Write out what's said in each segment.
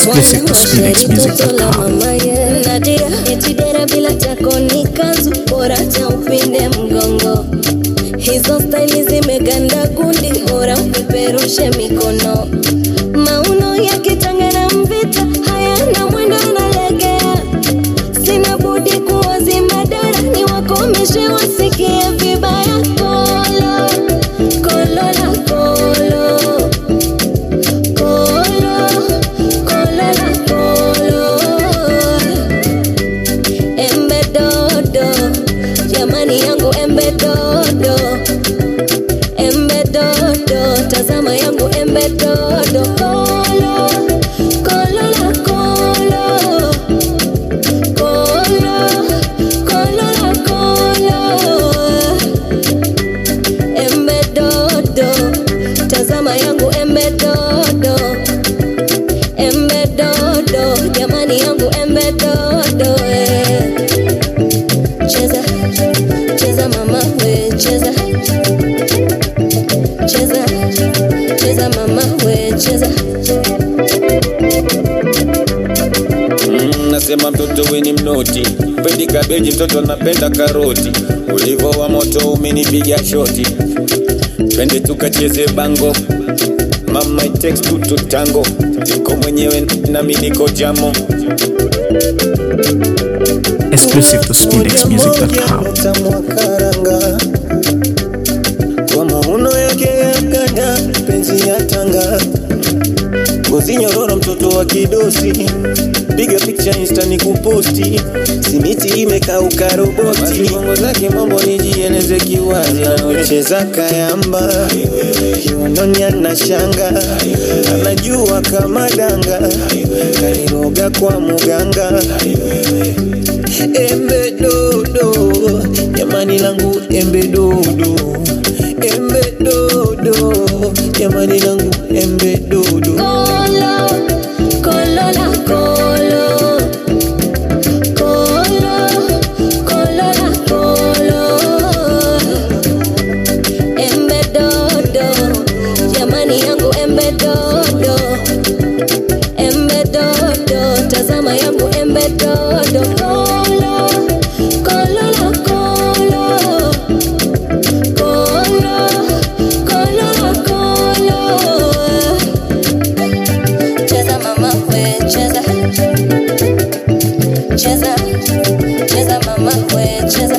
Exclusive to SpinXmusic.com. Nadia etidera bila chako ni kanzu bora cha upinde mgongo hizo staili zimeganda gundi bora upeperushe mikono mauno ya kitanga na mvita hayana mwendo analegea sina budi kuwazima dara ni wakomeshe wasikie vibaya kolo kolo la kolo kolo kolo la kolo embe dodo jamani yangu embe dodo embe dodo tazama yangu embe dodo kolo kolo la kolo kolo kolo la kolo embe dodo tazama yangu embe dodo embe dodo jamani yangu embe dodo eh. cheza cheza mama we cheza cheza cheza mama we cheza Mm, nasema mtoto weni mnoti pendi kabeji mtoto napenda karoti ulivo wa moto umenipiga shoti twende tukacheze bango mama it takes two to tango niko mwenyewe nami niko jamo Exclusive to SpinXmusic.com. mwakaranga kwa mauno yake ya ganda penzi ya tanga ngozi nyororo mtoto wa kidosi piga picha insta ni kuposti simiti imekauka roboti bongo zake mambo nijieleze kiwazi anaocheza kayamba kiunoni ana shanga anajua kama danga kaniroga kwa muganga embe dodo jamani langu embe dodo embe dodo jamani langu embe dodo kolo kolo la kolo kolo kolo la kolo embe dodo jamani yangu embe dodo embe dodo tazama yangu embe dodo kolo kolo la kolo kolo kolo la kolo cheza mama we cheza cheza cheza mama we cheza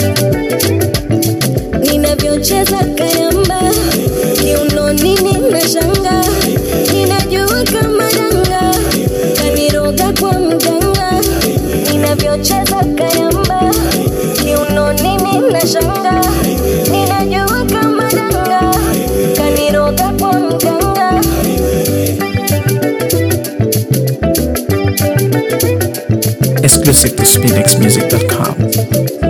ninavyocheza kayamba kiunoni nina shanga ninajua kama danga kaniroga kwa mganga ninavyocheza kayamba kiunoni nina shanga ninajua kama danga kaniroga kwa mganga Exclusive to SpinXmusic.com.